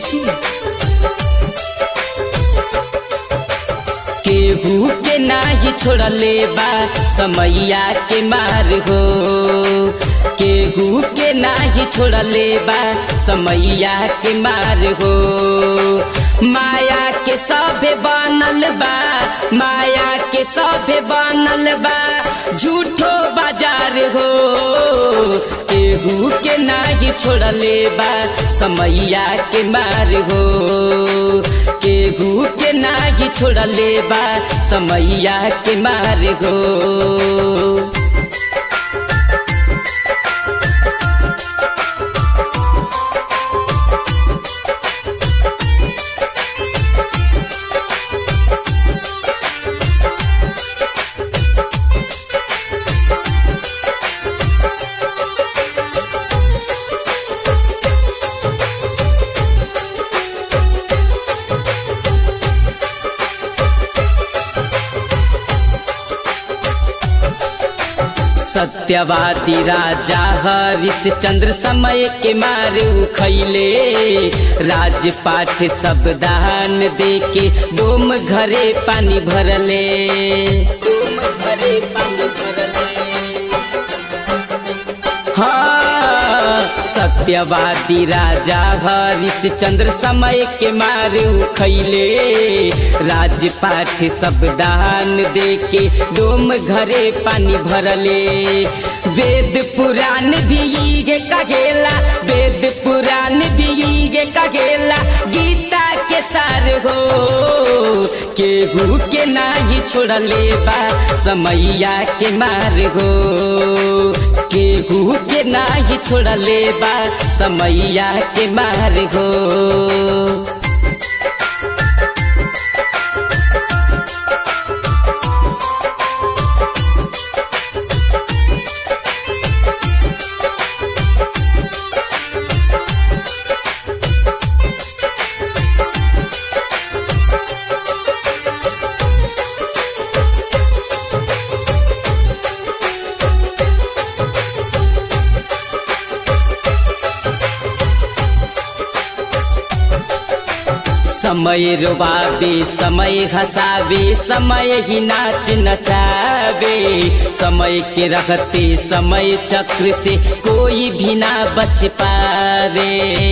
केहू के नाही छोड़ले बा समैया के मार हो केहू के नाही छोड़ले बा समैया के मार हो माया के सभे बनल बा माया के सभे बनल बा झूठो बाजार हो केहू के नाही छोड़ले बा समैया के मार हो केहू के नाही छोड़ले बा समैया के मार हो सत्यवादी राजा हरिश्चंद्र समय के मारे उखैले राजपाठ सब दान दे के डोम घरे पानी भरले डोम घरे पानी भरले हाँ सत्यवादी राजा हरिश्चंद्र समय के मारे उखैले राजपाठ सब दान दे के डोम घरे पानी भरले वेद पुराण भी ये कहेला वेद पुराण भी ये कहेला गीता के सार हो केहू के नाही छोड़ले बा समैया के मार हो केहू के नाही छोड़ले बा समैया के मार हो समय रोबाबे समय हंसावे समय ही नाच नचावे समय के रखते समय चक्र से कोई भी ना बच पावे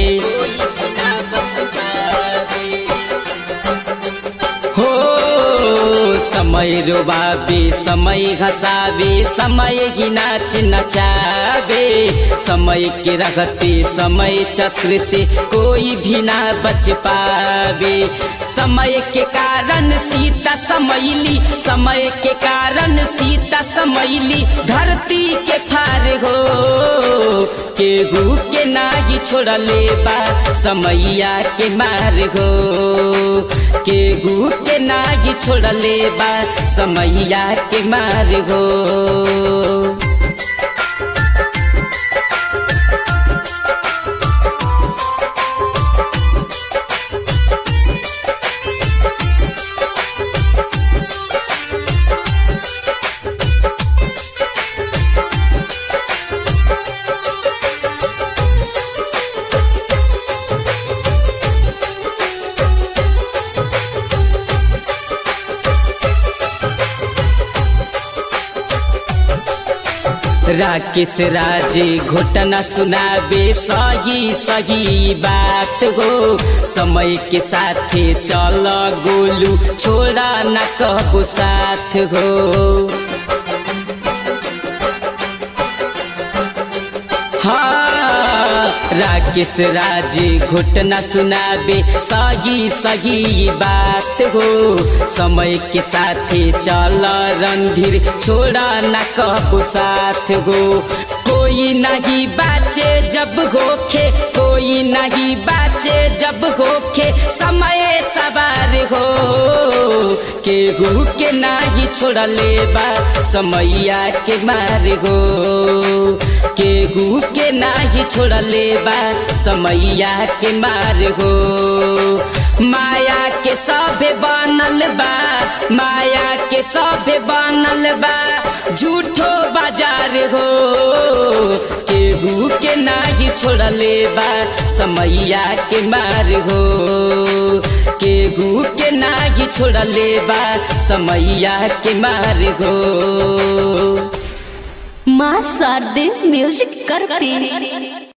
हो समय रोबाबे समय हंसावे समय ही नाच नचावे समय के रखते समय चक्र से कोई भी ना बच पावे समय के कारण सीता समैली समय के कारण सीता समैली धरती के फार हो केहू के नाही छोड़ले बा समैया के मार हो केहू के नाही छोड़ले बा समैया के मार हो राकेश राजे घोटना सुनाबे सही सही बात हो समय के साथे चल गोलू छोड़ा न कहबो साथ हो हाँ राकेश राजे घुटना सुनाबे सही सही बात हो समय के साथे चल रणधीर छोड़ा न कहबो साथ हो कोई नहीं बाचे जब होखे कोई नहीं बाचे जब होखे समय सवार हो केहू के नाही छोड़ले बा समैया के मार हो केहू के नाही छोड़ले बा समैया के मार हो माया के सभे बनल बा माया के सभे बनल बा झूठो बाजार हो के केहू के नाही छोड़ले बा समैया के मार हो केहू के नाही छोड़ले बा समैया के मार हो माँ शारदे म्यूजिक करती